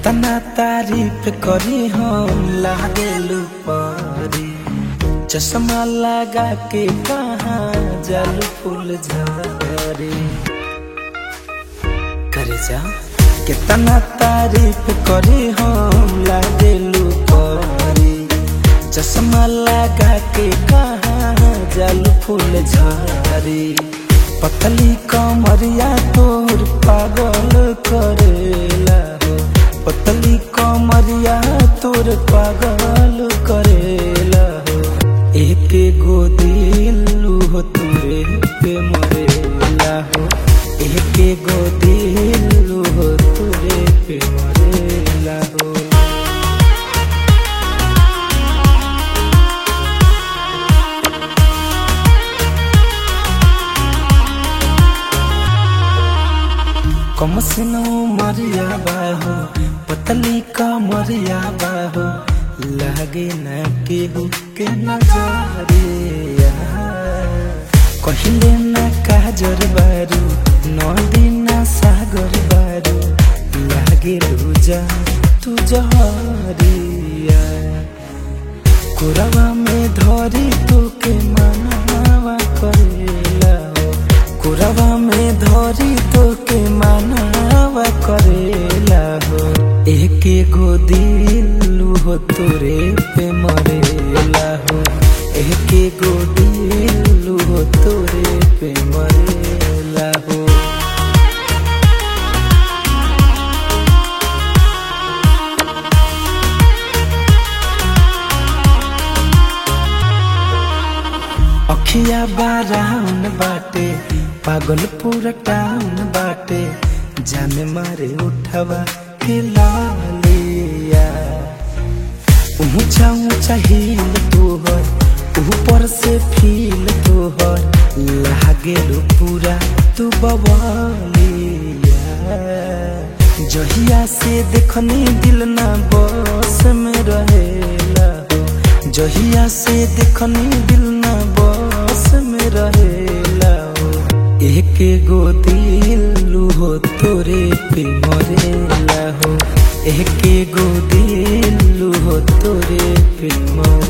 कितना तारीफ करी हम लागेलू परी चश्मा लगा के कहाँ जालू फूल झरे करे जा कितना तारीफ करी हम लागेलू परी चश्मा लगा के कहाँ जालू फूल झरे पतली कमरिया तोर पागल करेला हो पतली कमरिया तोर पागल करेला हो एक गो दिलू हो तोरे पे मरेला हो एक गो दिलू हो तोरे पे मरेला हो कम से नो मरिया बाहो पतली का मरिया बाहो लागे न केहू के नजरिया कहिले न काजर बारू नदी न सागर बारू लागे लूजा तू जहरिया कुरवा में धरी तू के मनावा करेला हो कुरवा में धरी तो के मानवा करेला हो एक गो दिलू हो तोरे पे मरेला हो एक गो दिलू हो तोरे पे मरेला हो अखिया बाराउन बाटे पागल पूरा टाउन बाटे जाने मारे उठवा के लालिया ऊंचा ऊंचा हिल तोहर ऊपर से फील तोहर लागे लो पूरा तू बवालिया जहिया से देखनी दिल ना बस में रहेला हो जहिया से देखनी दिल ना बस में रहेला हो एक गो दिलू हो तोरे पे मरेला हो एक गो दिलू हो तोरे पे मरेला